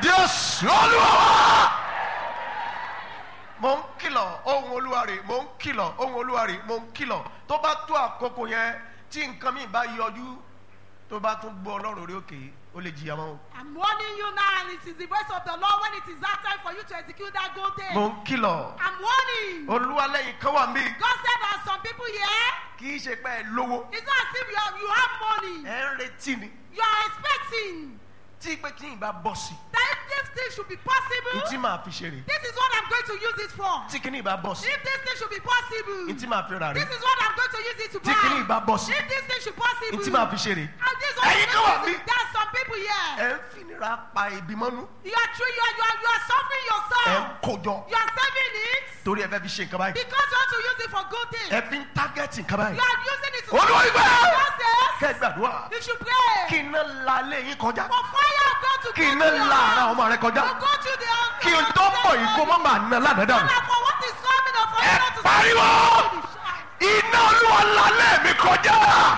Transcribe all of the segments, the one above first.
jésù olúwa wa. mo ń kìlọ̀ ohun olúwa rè mo ń kìlọ̀ ohun olúwa rè mo ń kìlọ̀ tó bá tó àkókò yẹn tí nǹkan mi bá yọjú tó bá tún gbọ́ ọlọ́run orí òkè ó lè jìyà mọ́ o. I'm warning you now, and it is the voice of the Lord when it is that time for you to execute that good thing. mo ń kìlọ̀ I'm warning. olúwa lẹ́yìn kan wà mí God said there are some people here. kì í ṣe pé ẹ lówó It's not as if you have, you have money. ẹ ń retí ni You are expecting tí pé tí ìbá bọ̀ sí that if this thing should be i possible, tí màá fi ṣe rè this is what I'm going to use it for. tí kìíní ìbá bọ̀ sí If this thing should be possible, i tí màá fi rà rè this is what I'm going to use it to tí kìíní buy. ìbá bọ̀ sí If this thing should i possible, tí màá fi ṣe rè and this is what Ẹ̀yin I'm kan wà going to bí? use it. There are some people here. ẹ ń finira pa ìbí mọ́nú You are true. You are, you are, you are suffering ẹ ń yourself. kójọ You are saving it torí ẹ fẹ́ fi ṣe nǹkan báyìí because you want to use it for good things. ẹ fi ń tágẹ́tì nǹkan báyìí You are using it to Olúwa ìgbà! God says kẹ́ ẹ gbàdúrà you should pray kí iná la lé yín kọjá for fire of God to kí go iná to your la ara house. ọmọ rẹ kọjá To go to the house. kí n tó mọ̀ yìí kó má máa ná lánàá dànù And for what is coming of Ẹ God to pariwo! iná olúwa la lé mi kọjá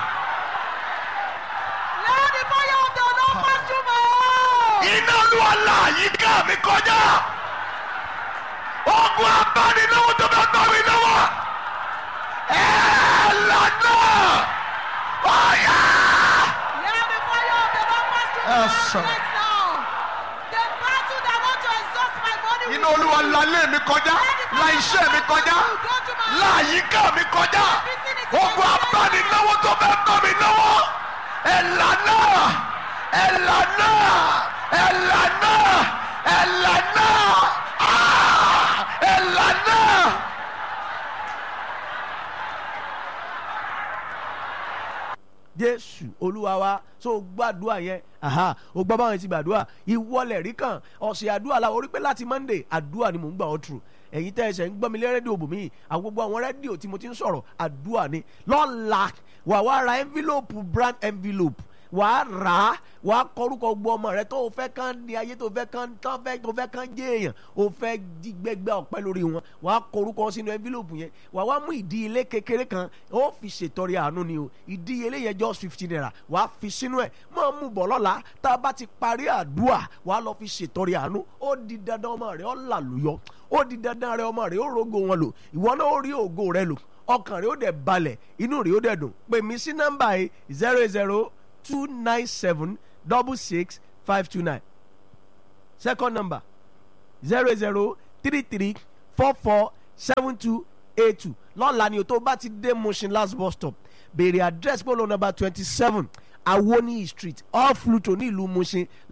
Let the fire of the Lord pass through my house. iná olúwa la àyíká mi kọjá ogun abánilówó tó bá gbọ́ mi lọ́wọ́ ẹ lànà ọ̀yà. Let the fire of the Lord pass through Yes, my house sir. right now. The battle that want to exhaust my body iná will olúwa la lé mi kọjá la iṣẹ́ mi kọjá go to my la àyíká mi kọjá ogun abánilówó tó bá gbọ́ mi lọ́wọ́ ẹ lànà ẹ lànà ẹ lànà ẹ lànà Ah! ẹ lànà. jésù olúwa wa so gbàdúrà yẹn aha o gbọ́ báwọn ti gbàdúrà ìwọlẹ̀ rí kan ọ̀sẹ̀ àdúrà la orí pé láti monday àdúrà ni mò ń gbà ọ́ tù ẹ̀yin tẹ́ ẹsẹ̀ ń gbọ́ mi lé rédíò bòmí àwọn gbogbo àwọn rédíò tí mo ti ń sọ̀rọ̀ àdúrà ni lọ́la wà wá ra envelope brand envelope wà á rà á wà á kọrúkọ gbọ́ ọmọ rẹ tó o fẹ́ kán ní ayé tó o fẹ́ kán tó o fẹ́ tó o fẹ́ kán jẹ́ èèyàn o fẹ́ jí gbẹgbẹ́ ọ̀pẹ lórí wọn wà á kọrúkọ sínú envelope yẹn wà á wá mú ìdíyelé kékeré kan ó fi ṣètọrẹ àánú ni o ìdíyelé yẹn just fifty naira wà á fi sínú ẹ̀ máa mú bọ̀ lọ́la tá a bá ti parí àdúrà wà á lọ fi ṣètọrẹ àánú ó di dandan ọmọ rẹ ó làlùyọ ó di dandan rẹ ọmọ rẹ ó rogo wọn lò ìwọ náà ó rí ògo rẹ lò ọkàn rẹ ó dẹ̀ balẹ̀ inú rẹ ó dẹ̀ dùn pè mí sí nọ́mbà yìí zero zero two nine seven double six five two nine second number zero zero three three four four seven two eight two lọ́la ni o tó bá ti dé Mushin last bus stop béèrè address polo number twenty seven awoni street off Luto ní ìlú Mushin